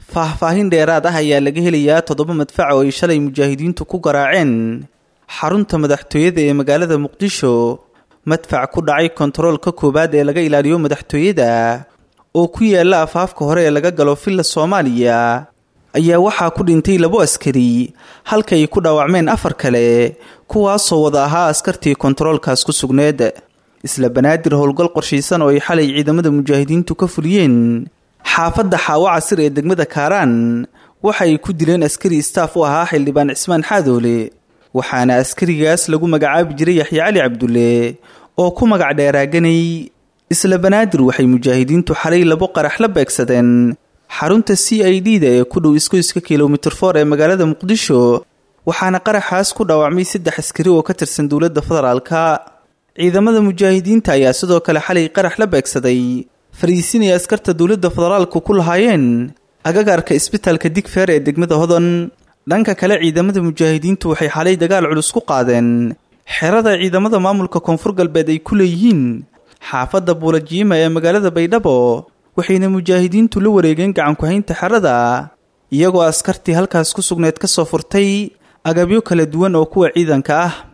faahfaahin dheeraad ah ayaa laga helayaa toddoba madfac oo ay shalay mujaahidiintu ku garaaceen xarunta madaxtooyada ee magaalada muqdisho madfac ku dhacay kontaroolka koowaad ee laga ilaaliyo madaxtooyada oo ku yaala afaafka hore ee laga galo villa soomaaliya ayaa waxaa ku dhintay labo askari halka ay ku dhaawacmeen afar kale kuwaasoo wada ahaa askartii kontaroolkaas ku sugneed isla banaadir howlgal qorshaysan oo ay xalay ciidamada mujaahidiintu ka fuliyeen xaafadda xaawo casir ee degmada kaaraan waxa ay ku dileen askari istaaf u ahaa xildhibaan cismaan xaadoole waxaana askarigaas lagu magacaabi jiray yaxya cali cabdulle oo ku magac dheeraaganay isla banaadir waxay mujaahidiintu xalay labo qarax la beegsadeen xarunta c i d da ee ku dhow iskoyska kilomitir for ee magaalada muqdisho waxaana qaraxaas ku dhaawacmay saddex askari oo ka tirsan dowladda federaalka ciidamada mujaahidiinta ayaa sidoo kale xalay qarax la beegsaday fariisin ay askarta dowladda federaalku ku lahaayeen agagaarka isbitaalka digfeer ee degmada hodan dhanka kale ciidamada mujaahidiintu waxay xalay dagaal culus ku qaadeen xerada ciidamada maamulka koonfur galbeed ay ku leeyihiin xaafadda buulajiima ee magaalada baydhabo waxayna mujaahidiintu la wareegeen gacanku-haynta xerada iyagoo askartii halkaas ku sugneed ka soo furtay agabyo kala duwan oo kuwa ciidanka ah